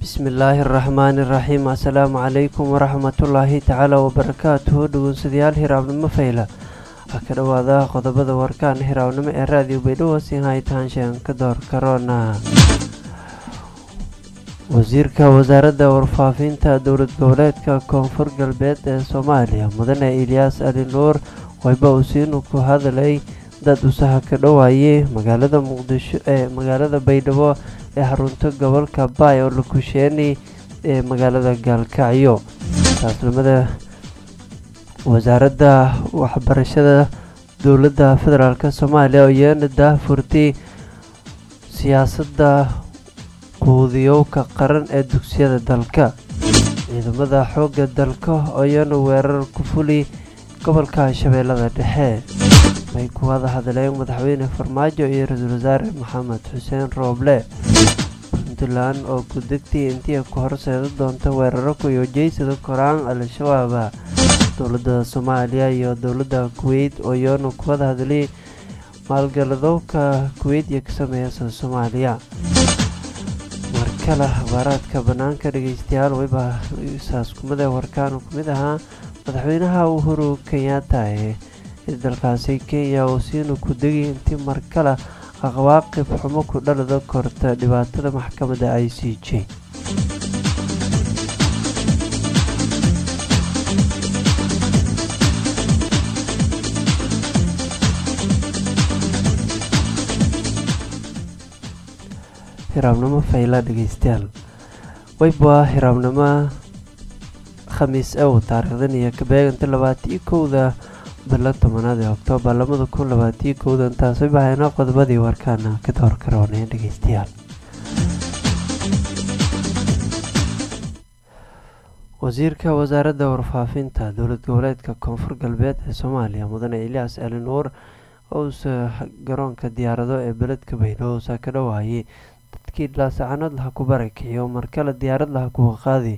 bismillaahi araxmaani iraxiim assalaamu calaykum waraxmatullaahi tacaala wabarakaatuhu dhegeystayaal hiraabnimo fayla ha ka dhowaada qodobada warkaan hiraabnimo ee raadiyo baydhabo siin haytaanshaan ka door karoona wasiirka wasaaradda warfaafinta dowlad goboleedka koonfur galbeed ee soomaaliya mudane ilyaas ali nuur wayba usiinu ku hadalay dad usaha ka dhowaayay magaalada muqdisho ee magaalada baydhabo ee xarunta gobolka baay oo la kusheenay ee magaalada gaalkacyo taasnimada wasaaradda waxbarashada dowladda federaalk soomaaliya oo iyana daahfurtay siyaasadda quudiyowka qaran ee dugsiyada dalka ciidamada xoogga dalka oo iyana weerar ku fuli gobolka shabeellada dhexe may ku wada hadleen madaxweyne farmaajo iyo ra-iisul wasaare maxamed xuseen rooble puntland oo gudegtii intii ku horseeda doonta weeraro kuyojeysada koraan al-shabaaba dowladda soomaaliya iyo dowladda kuweyt oo iyana ku wada hadlay maalgaladowka kuweyt iyo ka sameeyasa soomaaliya markale akhbaaraadka bannaanka dhegeystayaal wayba saaskumada warkaan ku mid ahaa madaxweynaha uhuru kenyatta ee dalkaasi kenya oo siinu ku degay intii markale aqwaaqib xumo ku dhalada korta dhibaatada maxkamadda i c j hiraabnimo fayla dhegeystayaal wayba hiraabnimo khamiis ow taariikhdan iyo kabeeganta labaatiyo kowda bilo tobanaad ee oktoobar labada kun labaatiyo kowda intaasay bahayna qodobadii warkaana ka door karooneen dhegeystayaal wasiirka wasaaradda warfaafinta dowlad goboleedka koonfur galbeed ee soomaaliya mudane ilyaas ali nuur ousa garoonka diyaarado ee beledka baydhabo usaa ka dhowaayay dadkii laasacanad laha ku barakiciyo markale diyaarad laha kuwa qaadi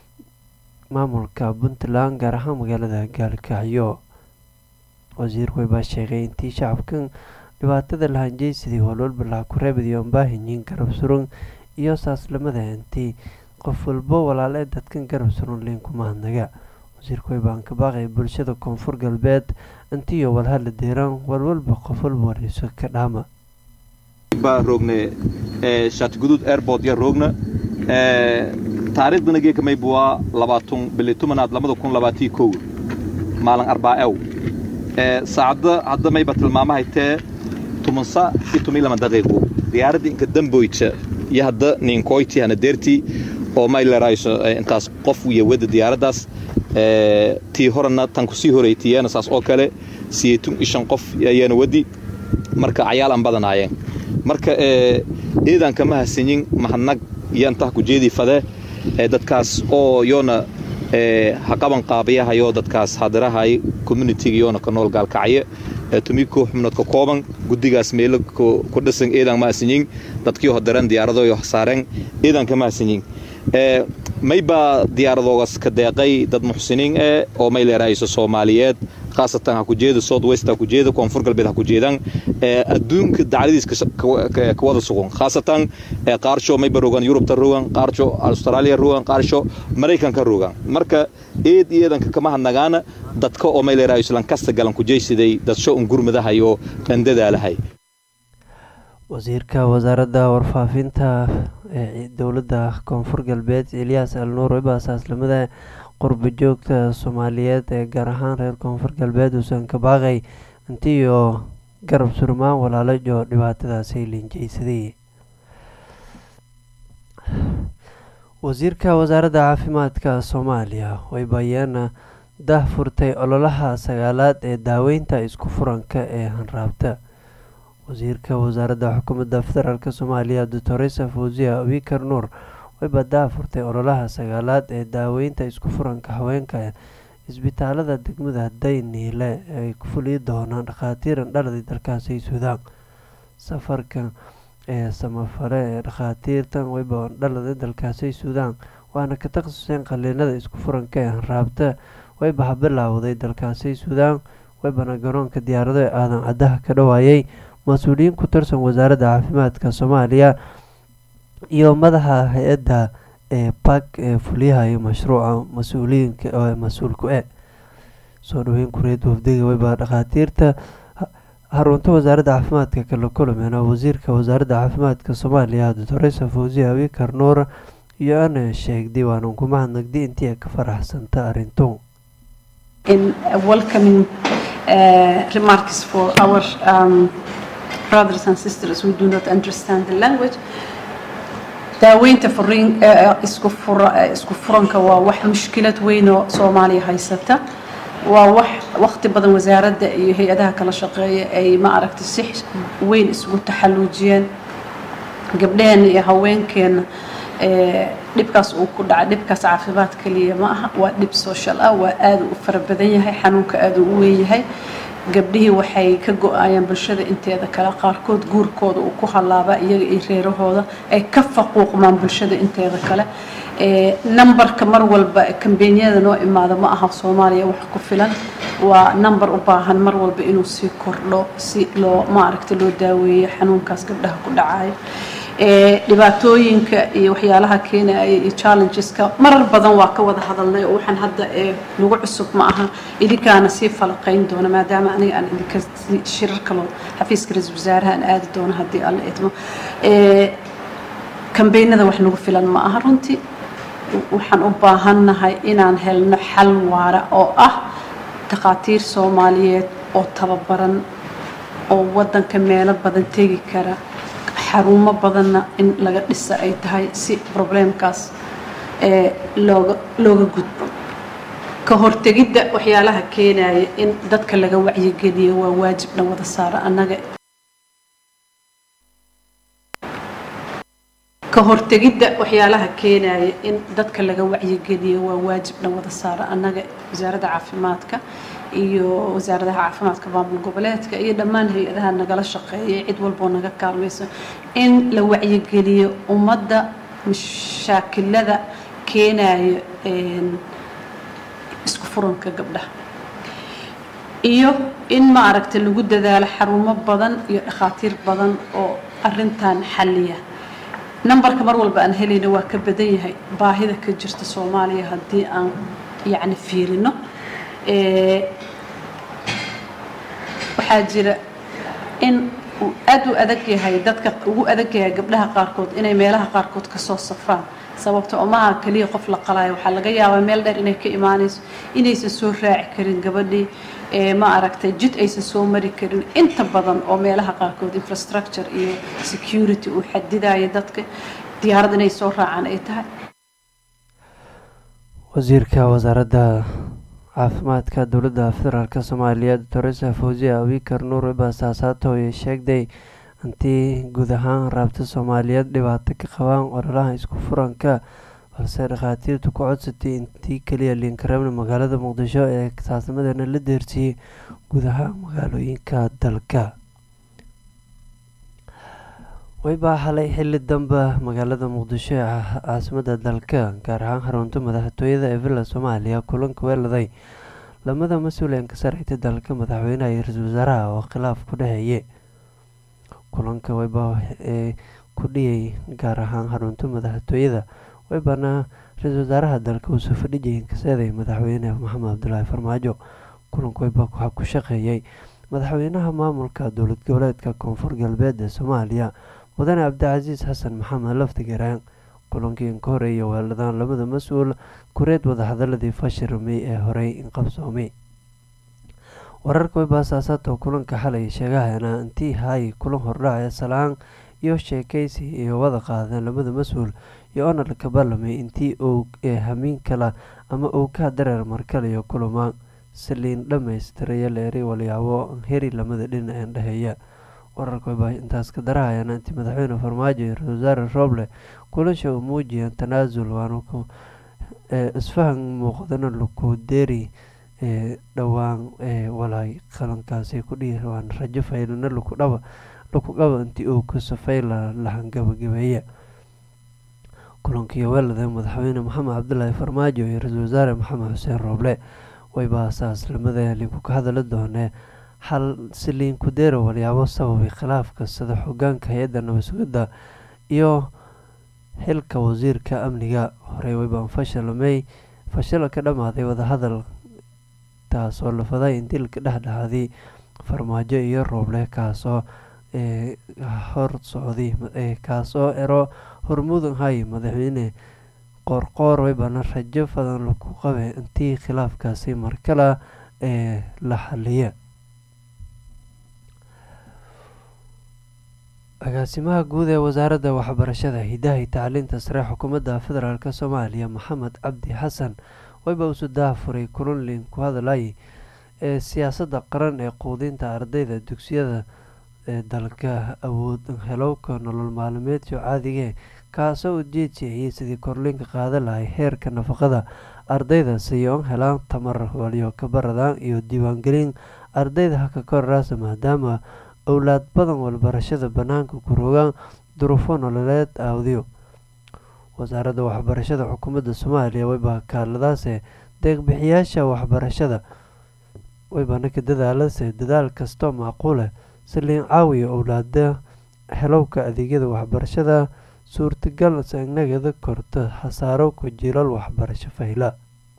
maamulka puntland gaar ahaan magaalada gaalkacyo wasiir weybaa sheegay intii shacabkan dhibaatada lahanjeysadii walwalba laha ku reebadiyo ambaahinyiin garab surun iyo saaslamada intii qof walbo walaale dadkan garab surun liinku mahadnaga wasiirka weybaan ka baaqay bulshada koonfur galbeed intiiyo walhadla deeraan walwalba qof walba wareyso ka dhaama baa roogne shaatiguduud airport ya roogna taariikhdana geeka mayba waa labaatun bili tumanaad labada kun labaatii kow maalin arbaacew saacadda hadda mayba tilmaamahay tee tumansa iyo tumi lama daqiiqo diyaaradda inka damboyta iyo hadda ninkoyti hana deertii oo maylerayso intaas qof iyo wada diyaaraddaas tii horena tan kusii horeytiyeena saas oo kale siyeetun iyo shan qof ayaana wadi marka cayaal aan badanaayeen marka eedaan kama hasanyin mahadnag iyo intaa ku jeedii fade dadkaas oo yoona haqaban qaabayahayo dadkaas hadirahay communitiga yoona ka nool gaalkacye tumi koo xubnood ka kooban guddigaas meelo ku dhisan eedaan ma hasanyin dadkii hodiran diyaaradoyo saareen eedaan kama hasanyin maybaa diyaaradoogas ka deeqay dad muxsiniin eh oo may leerahayso soomaaliyeed khaasatan ha ku jeeda south west ha ku jeeda koonfur galbeed ha ku jeedaan adduunka dacladiis ka wada sugan khaasatan qaarsho mayba rogan yurubta rogan qaarsho austraaliya rogan qaarsho maraykanka rogan marka eed iyo eedanka kama hadnagaana dadka oo may leerahayso lankasta galan ku jeysiday dadsho un gurmadahayo qandadaalahay wasiirka wasaaradda warfaafinta ee dowladda koonfur galbeed elyaas al nuur wayba saaslamada qurba joogta soomaaliyeed ee gaar ahaan reer koonfur galbeed uusan ka baaqay intiiyo garab surmaan walaalajo dhibaatadaasay linjeysaday wasiirka wasaaradda caafimaadka soomaaliya waybayaana dah furtay ololaha sagaalaad ee daaweynta isku furanka ee hanraabta wasiirka wasaaradda xukuumadda federaalk soomaaliya doctoresa fawziya abikar nuur wayba daa furtay ololaha sagaalaad ee daaweynta isku furanka haweenka isbitaalada degmada dayniile ay ku fuliyi doonaan dhakhaatiiran dhaladii dalkaasi suudaan safarka ee samafale ee dhakhaatiirtan wayba dhalada dalkaasi suudaan waana ka takhasuseen qaliinada isku furanka ee hanraabta wayba habilaawday dalkaasi suudaan waybana garoonka diyaarado ee aadan caddaha ka dhawaayay mas-uuliyiin ku tirsan wasaaradda caafimaadka soomaaliya iyo madaxa hay-adda ee bak ee fuliyahayo mashruuca mas-uuliyiinka mas-uulku e soo dhaweyn kureed wafdiga weyba dhakhaatiirta xarunta wasaaradda caafimaadka kala kulmeena wasiirka wasaaradda caafimaadka soomaaliya doctoresa fawzi abikar nuur iyo ana sheegday waanan ku mahadnagday intii ay ka faraxsanta arrintu in welcoming uh, remarks for our um, brothers and sisters who do not understand the language daaweynta furiin isku fura isku furanka waa wax mushkilad weyn oo soomaaliya haysata waa wax waqti badan wasaaradda iyo hay-adaha kala shaqeeya ay ma aragtay si weyn isugu taxalluujiyeen gabdhaheenna iyo haweenkeenna dhibkaas uu ku dhaca dhibkaas caafimaad kaliya ma aha waa dhib social ah waa aada u fara badan yahay xanuunka aada u weyn yahay gabdhihii waxay ka go-ayaan bulshada inteeda kale qaarkood guurkooda uu ku hallaabaa iyaga iyo reerahooda ay ka faquuqmaan bulshada inteeda kale numberka mar walba kambenyada noo imaada ma aha soomaaliya wax ku filan waa number u baahan mar walba inuu sii kordho si loo maaragta loo daaweeyo xanuunkaas gabdhaha ku dhacayo dhibaatooyinka iyo waxyaalaha keenaya iyo challengeska marar badan waa ka wada hadalnay oo waxaan hadda nagu cusub ma aha idinkaana sii falaqayn doona maadaama aniga aan idinka shirar kaloo xafiiska ra-iisul wasaaraha aan aadi doono haddii alla idmo kambeynada wax nagu filan ma aha runtii waxaan u baahannahay inaan helno xal waara oo ah takhaatiir soomaaliyeed oo tababaran oo waddanka meelo badan tegi kara xarumo badanna in laga dhisa ay tahay si probleemkaas looga looga gudbo ka hortegidda waxyaalaha keenaya in dadka laga wacyigeliyo waa waajibna wada saara annaga ka hortegidda waxyaalaha keenaya in dadka laga wacyigeliyo waa waajibna wada saara annaga wasaaradda caafimaadka iyo wasaaradaha caafimaadka maamul goboleedka iyo dhammaan hay-adaha nagala shaqeeya cid walboo naga kaalmayso in la wacyigeliyo ummadda mashaakilada keenaya isku furanka gabdhaha iyo in maaragta lagu dadaalo xarumo badan iyo dhakhaatiir badan oo arintan xalliya numberka mar walba aan helayna waa ka badan yahay baahida ka jirta soomaaliya haddii aan yacni fiirino waxaa jira in uu aad u adag yahay dadka ugu adag yahay gabdhaha qaarkood inay meelaha qaarkood kasoo safraan sababta oo maaha keliya qof la qalaayo waxaa laga yaabaa meel dheer inay ka imaanayso inaysan soo raaci karin gabadhii ma aragtay jid aysan soo mari karin inta badan oo meelaha qaarkood infrastructure iyo security uu xadidayo dadka diyaarad inay soo raacaan ay tahay wasiirka wasaaradda caafimaadka dowladda federaalk soomaaliya doctoresa fawziya abikar nuur baasaasato ay sheegday intii guud ahaan raabta soomaaliyeed dhibaato ka qabaan ololaha isku furanka balse dhakhaatiirtu ku codsatay intii keliya liinkareebna magaalada muqdisho ee saasnimadeena la deersiiyey guud ahaan magaalooyinka dalka waybaa xalay xili dambe magaalada muqdisho ee caasimada dalka gaar ahaan xarunta madaxtooyada ee villa soomaaliya kulanka weeladay lamada mas-uul ee kasarayta dalka madaxweynaha iyo ra-iisul wasaaraha oo khilaaf ku dhexeeye kulanka waybaa ee ku dhiyay gaar ahaan xarunta madaxtooyada waybaana ra-iisul wasaaraha dalka uu soo fadhijayay kaseeday madaxweyne maxamed cabdulaahi farmaajo kulanka waybaa waxaa ku shaqeeyay madaxweynaha maamulka dowlad goboleedka koonfur galbeed ee soomaaliya mudane cabdicasiis xasan maxamed laftigaraan kulankii ka horeeya weeladaan labada mas-uul kureed wadahadaladii fashirmay ee horey inqabsoomay wararka webaasaasaato kulanka xalay sheegahana intii hay kulan hordhac ee salaan iyo sheekaysi iyo wada qaadeen labada mas-uul iyo onarka barlamay intii uu ee hamiin kala ama uu ka dareer markaliyo kulama saliin dhammaystiraya leeri walyaabo heri lamada dhinac ee dhexeeya wararka webaa intaas ka darahayana intii madaxweyne farmaajo iyo ra-isul wasaare rooble kulasha uu muujiyeen tanaasul waana isfahan muuqdana lukudeeri ee dhowaan ee walaay qalankaasi ku dhihi waan rajo faylana lukudhaba lukugaba intii uu ku safayla lahan gabagabeeya kulankii weelada madaxweyne maxamed cabdulaahi farmaajo iyo ra-iisul wasaare maxamed xuseen rooble waybaa saas lamada liinku ka hadali doonee xal si liinku deera walyaabo sababay khilaafka sida xogaanka hay-adda nabad sugidda iyo xilka wasiirka amniga horey weyba fashalmey fashil ka dhammaaday wadahadal taas oo lafaday in dilka dhexdhexaadii farmaajo iyo rooble kaasoo hor socday kaasoo ero hormudan hay madaxweyne qoorqoor weybana rajo badan lagu qabe intii khilaafkaasi markale ee la xaliya agaasimaha guud ee wasaaradda waxbarashada hidaha iyo tacliinta sare xukuumadda federaalk soomaaliya maxamed cabdi xasan weyba usu daafuray kulunlin ku hadlay ee siyaasadda qaran ee quudinta ardayda dugsiyada ee dalka awood helowka nolol maalmeedyo caadige kaasoo ujeedsiayay sidii korlinka qaadan lahay heerka nafaqada ardayda siyoon helaan tamar walyo kabaradaan iyo diiwaangelin ardayda haka koraraasa maadaama owlaad badan walbarashada bannaanka ku rogaan duruufo nololeed awdiyo wasaaradda waxbarashada xukuumadda soomaaliya weyba kaaladaase deeqbixiyaasha waxbarashada weybana ka dadaalase dadaal kastoo macquuleh si liin caawiya owlaada helowka adeegyada waxbarashada suurtagal sanagada korta hasaaro ku jiilal waxbarasho fayla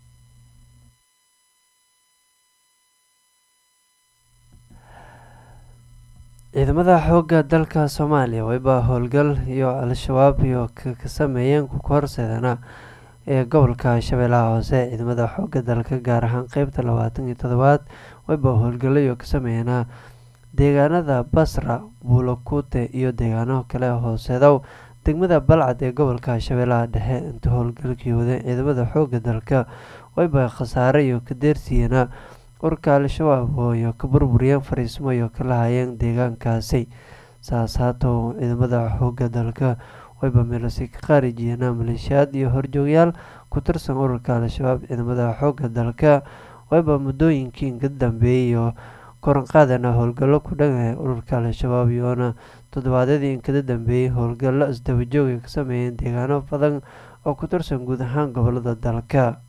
ciidamada xoogga dalka soomaaliya weyba howlgal iyo al-shabaab iyo ka sameeyeen ku horseedana ee gobolka shabeellaha hoose ciidamada xoogga dalka gaar ahaan qeybta labaatan iyo todobaad weyba howlgalayo ka sameeyana deegaanada basra buulakute iyo deegaano kale hooseedow degmada balcad ee gobolka shabeellaha dhexe inta howlgalkii wadeen ciidamada xoogga dalka weyba khasaare iyo ka deersiiyana urka al-shabaab ooyo ka burburiyeen fariismo iyo ka lahayeen deegaankaasi saas haatow ciidamada xoogga dalka weyba meelasi ka qaarijiyeena maleeshiyaad iyo horjoogyaal ku tirsan ururka al-shabaab ciidamada xoogga dalka weyba muddooyinkii inka dambeeyay iyo koranqaadana howlgallo ku dhangahay ururka al-shabaab iyoona toddobaadyadii inkada dambeeyey howlgallo isdabajooga ka sameeyeen deegaano badan oo ku tirsan guud ahaan gobolada dalka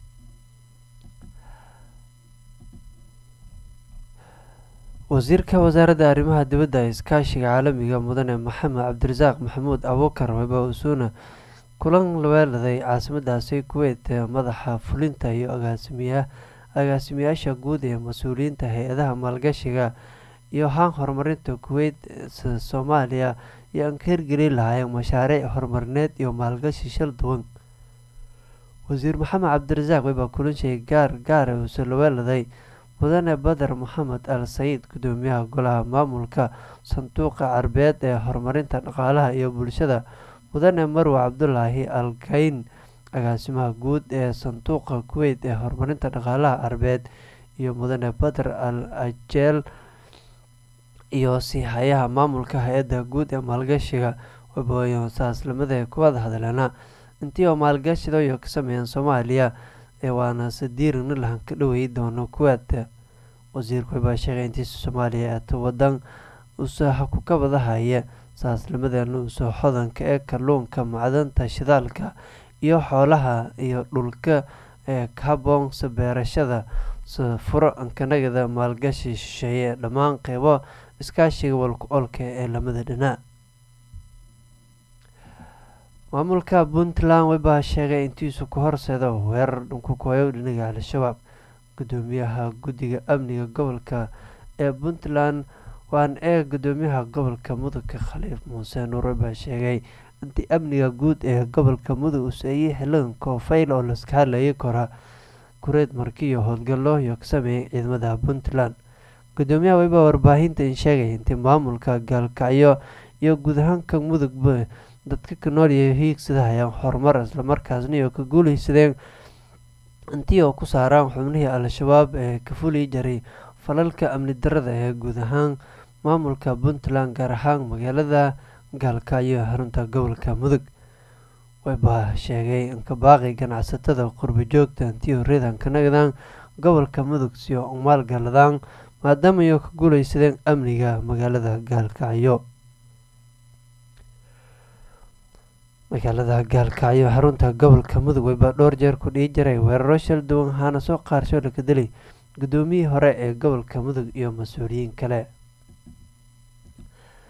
wasiirka wasaaradda arrimaha dibadda ee iskaashiga caalamiga mudane maxamed cabdirasaaq maxamuud abuukar weba usuuna kulan laweeladay caasimadaasi kuweyt ee madaxa fulinta iyo agaasimiya agaasimayaasha guud ee mas-uuliyiinta hay-adaha maalgashiga iyo haan horumarinta kuweyt soomaaliya iyo aan ka hirgelin lahaayeen mashaariic horumarineed iyo maalgashi shal duwan wasiir maxamed cabdirasaaq webaa kulanshay gaar gaara uuse laweeladay mudane bader maxamed al sayid gudoomiyaha golaha maamulka sanduuqa carbeed ee horumarinta dhaqaalaha iyo bulshada mudane marwe cabdulaahi al kayn agaasimaha guud ee sanduuqa kuweyt ee horumarinta dhaqaalaha carbeed iyo mudane bader al ajeel iyo siihayaha maamulka hay-adda guud ee maalgashiga wabooyo saaslamada kuwada hadleena intii oo maalgashida iyo ka sameeyeen soomaaliya ee waana sadiirina lahan ka dhaweey doono kuwaad wasiirku wabaa sheegay intiisa soomaaliya eeta wadan usaha ku kabadahaya saaslimadeena usoo xodanka ee kalluunka macdanta shidaalka iyo xoolaha iyo dhulka ee kaboonsa beerashada furo ankanagada maalgashi shisheeye ee dhammaan qeybo iskaashiga walku olka ee lamada dhinaa maamulka puntland webaa sheegay intiisu ku horseedo weerar dhunkukoyo dhinaga al-shabaab gudoomiyaha guddiga amniga gobolka ee puntland waan ee gudoomiyaha gobolka mudugka khaliif muuse nuur webaa sheegay intii amniga guud ee gobolka mudug useeyey xilidan koofeyl oo laska hadlayay kora kureed marki iyo howlgallo iyo ka sameeyay ciidamada puntland gudoomiyaha webaa warbaahinta in sheegay intii maamulka gaalkacyo iyo guud ahaanka mudugba dadka ka nool iyo hiigsada hayaan horumar islamarkaasna iyo ka guuleysadeen intii oo ku saaraan xubnihii al-shabaab ee ka fuli jaray falalka amni darada ee guud ahaan maamulka puntland gaar ahaan magaalada gaalkacyo ee xarunta gobolka mudug webaa sheegay inka baaqi ganacsatada qurbi joogta intii horreedan ka nagdaan gobolka mudug si oo maalgaladaan maadaama iyo ka guuleysadeen amniga magaalada gaalkacyo magaalada gaalkacyo xarunta gobolka mudug webaa dhowr jeer ku dhii jiray weeraro shal duwan ahaana soo qaarsho laga dilay gudoomiyihii hore ee gobolka mudug iyo mas-uuliyiin kale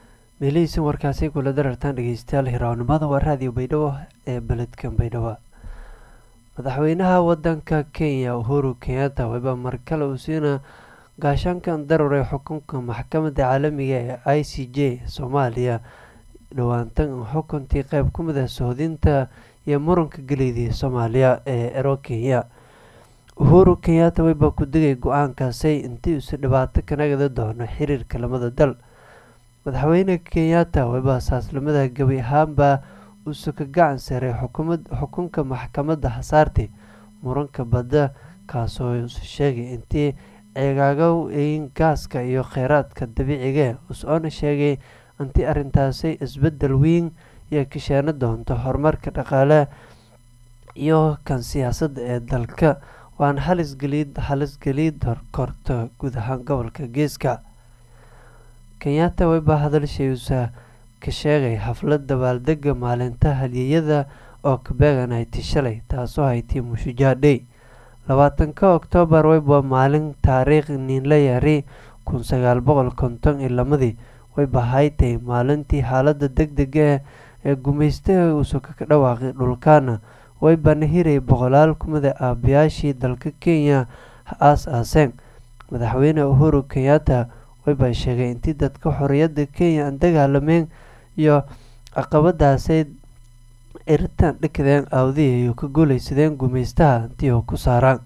meelihiisin warkaasi kula darartaan dhegeystayaal hirawnimada waa raadiyo baydhabo ee beledkan baydhabo madaxweynaha wadanka kenya uhuru kenyatta wayba markale uu siina gaashaankan daruuray xukunka maxkamadda caalamiga ee i c j soomaaliya dhowaantan xukuntii qeyb ku mid ah sohdinta iyo muranka geleydii soomaaliya ee ero kenya uhuru kenyatta wayba ku digay go-aankaasay intii usi dhibaato ka nagada doono xiriirka lamada dal madaxweyne kenyatta wayba saaslamada gebi ahaanba uuse ka gacan saray xukunka maxkamadda hasaarti muranka badda kaasoo use sheegay intii ceegaagow eyin gaaska iyo kheyraadka dabiiciga us-oona sheegay intii arrintaasi isbedel weyn iyo kasheeno doonto horumarka dhaqaale iyo kan siyaasadda ee dalka waana halisgeliid halisgeliid korto guud ahaan gobolka geeska kenyatta wayba hadalshayuusa ka sheegay xaflad dabaaldega maalinta haliyeyada oo ka beeganayti shalay taasoo haytay mushujaadhey labaatanka oktoobar wayba maalin taariikh niinla yari kun sagaal boqol konton iyo lamadii wayba haytay maalintii xaalada deg dega ee gumaystaha uusuka ka dhawaaqay dhulkaana waybana hiray boqolaal kumida aabayaashii dalka kenya aas aaseen madaxweyne uhuru kenyatta wayba sheegay intii dadka xorriyadda kenya aan dagaalameen iyo caqabadaasay iritaan dhikadeen awdihii iyo ka guulaysadeen gumaystaha intii oo ku saaraan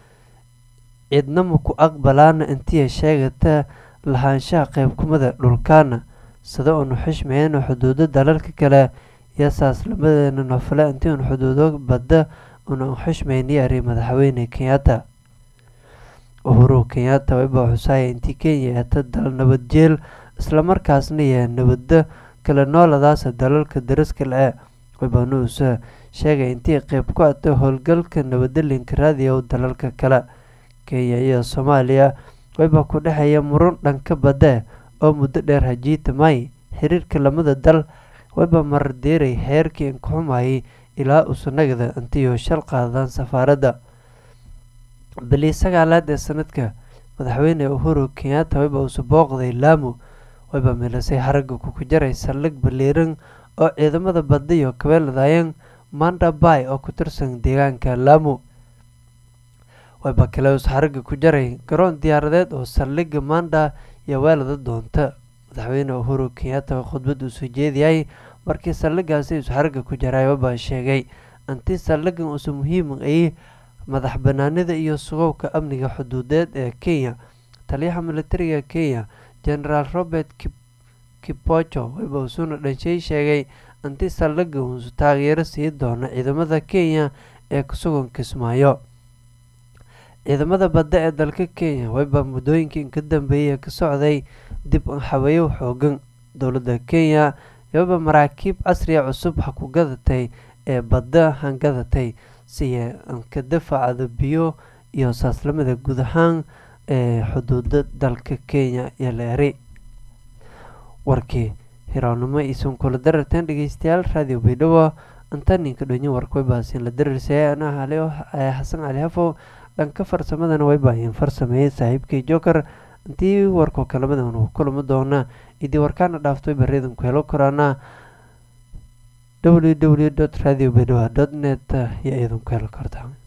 ciidnama ku aqbalaana intii sheegata lahaanshaha qeybkumada dhulkaana sida uunu xishmayeen xuduudo dalalka kale iyo saaslamadeenna nofale intii uun xuduudo badda una xishmayni ari madaxweyne kenyatta uhuru kenyatta wayba xusaaya intii kenya eeta dal nabadjeel islamarkaasna yahay nabadda kala nooladaasa dalalka dariska le waybaana uuse sheegay intii qeyb ku ata howlgalka nabadalinka raadiya dalalka kale kenya iyo soomaaliya wayba ku dhexeeya murun dhanka badda oo muddo dheer hajiita may xiriirka lamada dal wayba mardeeray heerkii inkaxumayay ilaa usanagada intiioo shal qaadaan safaaradda bilii sagaalaad ee sanadka madaxweyne uhuru kenyatta wayba uuse booqday laamo wayba milisay haragga kuku jaray saldhig baliiran oo ciidamada badda iyo kabeeladayeen manda bay oo ku tirsan deegaanka laamo wayba kale uus haragga ku jaray garoon diyaaradeed oo saldhigga manda iyo weelada doonta madaxweyne uhuru kenyatta khudbad uu soo jeediyay markii saldhiggaasi uus haragga ku jaray wayba sheegay intii saldhiggan uuse muhiim ay madax banaanida iyo sugowka amniga xuduudeed ee kenya taliyaha militariga kenya generaal robert kipocho wayba usuuna dhanshay sheegay intii saldhigga uusu taageero sii doono ciidamada kenya ee kusugan kismaayo ciidamada badda ee dalka kenya wayba muddooyinkii inka dambeeyay ka socday dib xaweeyo xoogan dowladda kenya wayba maraakiib casriya cusub ha ku gadatay ee badda hangadatay siya anka dafacada biyo iyo saaslamada guud ahaan ee xuduuda dalka kenya iyo leeri warkii hirawnimo iisan kula dararteen dhegeystayaal raadiyo baydhabo antaninka dhonyi warka way baasiin la dararsaya anaa hale xasan cali hafow dhanka farsamadana way baayeen farsameeyey saaxiibkay joker intii warkoo kalamadan uu kulamo doona idii warkaana dhaaftay bareedan ku helo koraana www radio baydhabo net iyo idinku helo kartaa